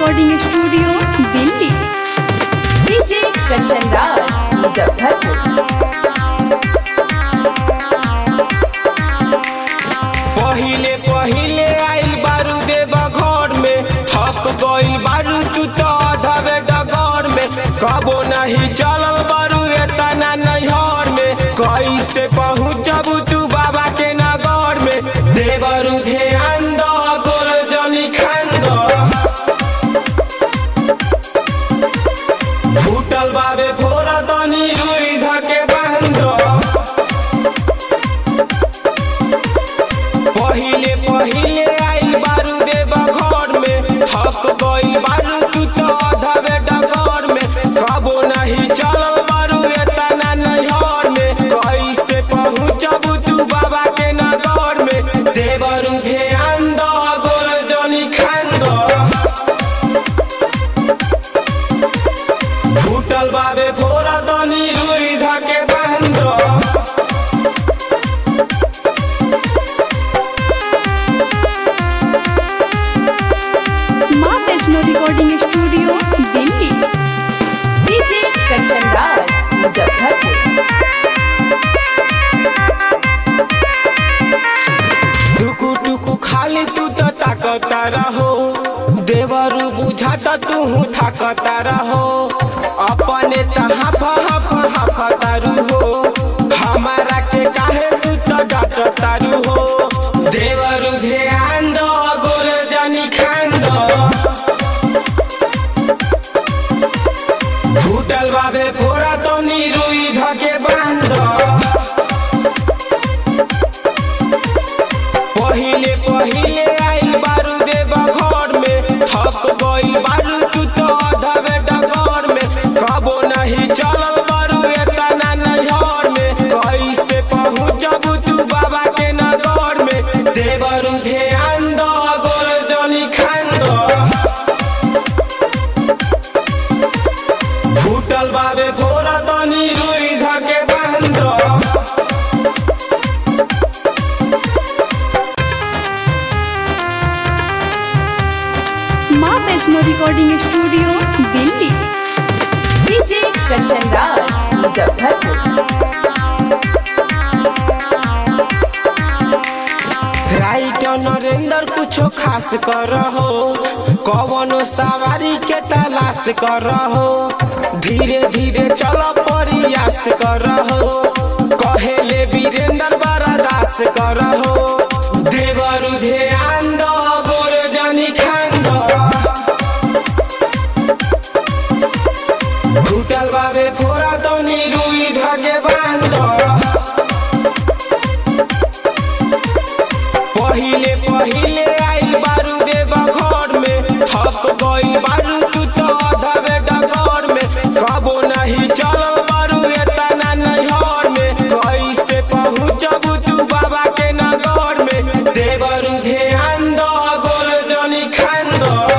recording studio Delhi DJ Kanchan Raj Muzaffarpur पहिले पहिले आइल बारू देव घर में थक गइल बारू तू तो अधवे डगर में कबो नहीं चलल बारू एतना नैहर में कैसे पहुँचब तू बाबा के नगर में देवरू ध्यान दो गोर जनी खान दो फूटल बाबे फोरा तनी रुई धके बांध दो पहिले पहिले आइल बारू देव घर में थक गइल बारू तू तो अधवे डगर में कबो नहीं चलल बारू एतना नैहर में कैसे पहुँचब तू बाबा के नगर में देवरू ध्यान दो गोर जनी खान दो फूटल बाबे फोरा तनी रुई धके बांध दो माँ Vaishno recording studio Delhi DJ Kanchan Raj Muzaffarpur टुकु टुकु खाली तू तो ताकता रहो देवरू बुझाता तू थाकता रहो अपने तहा फहा फहा फतारू हो हमारा के काहे तू तो डांटतारू हो देवरू ध्यान दो गोर जनी खान दो फूटल बाबे फोरा तो रुई धके बांध दो पहिले पहिले आइल बारू देव घर में थक गइल बारू तू तो अधवे डगर में कबो नहीं चलल बारू एतना नैहर में कैसे पहुँचब तू बाबा के नगर में देवरू ध्यान दो गोर जनी खान दो फूटल बाबे फोरा तनी रुई धके बांध दो माँ Vaishno recording studio Delhi DJ Kanchan Raj Muzaffarpur write Narendra कुछो खास कर हो कवनो सवारी के तलाश कर हो धीरे धीरे चल प्रयास कर हो कहेले वीरेंद्र बरदास कर हो देवरु ध्यान दो गोर जनी खान दो घुटल बाबे फोरा तो रुई धके बांध दो पहिले पहिले आइल बारू देव घर में थक गइल बारू तू तो अधवे डगर में कबो नहीं चलल बारू एतना नैहर में कैसे पहुँचब तू बाबा के नगर में देवरू ध्यान दो गोर जनी खान दो